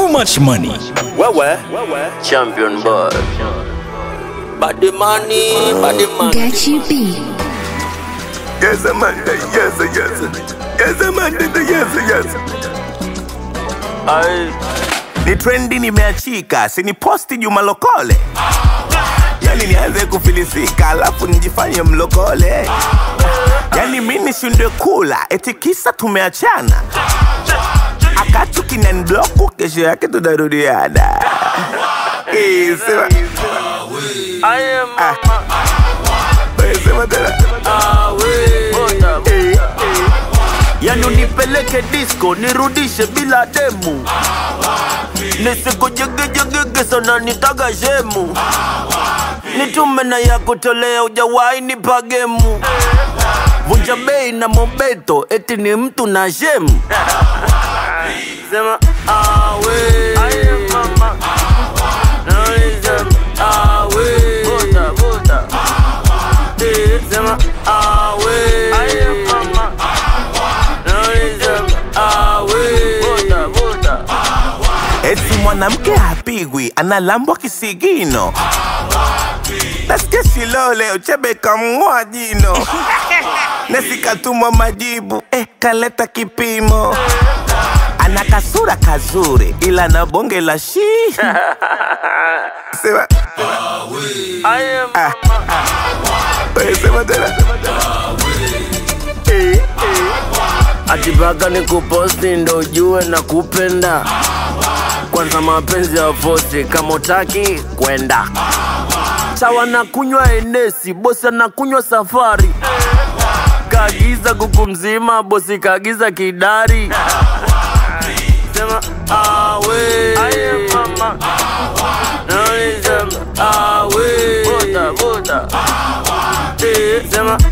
too much money. Wewe Champion boy. body money, body money. Get you beat. Yes, Amanda, yes, yes. Yes, Amanda, yes, yes. Ai, Ni trendi nimeachika, sini posti Juma Lokole. Yani nianze kufilisika, alafu nijifanye mlokole. Yani mi nishindwe kula, eti kisa tumeachana. Akatu kinanibloku, kesho yake tunarudiana. Eh, sema, I am Ah. eh, sema tena. Boda. Eh, Yani unipeleke disco nirudishe bila demu nisikujegejegege sana nitaga shemu nitume na ya kutolea ujawahi nipa gemu vunja bei na mobeto eti ni mtu na shemu sema awe Sema, awe. Eh, sema awe eti mwanamke hapigwi, analambwa kisigino. Nasikia Shilole Uchebe kamng'oa jino, nasikatumwa majibu eh, kaleta kipimo. Ana kasura kazuri ila na bonge la shi sema, ah, wewe sema tena eh, eh. atipaka ni kuposti ndo ujue na kupenda kwanza mapenzi ya fosi kama utaki kwenda sawa na kunywa enesi bosi anakunywa safari kaagiza kuku mzima bosi kaagiza kidari sema awe Sema, awe Eh, sema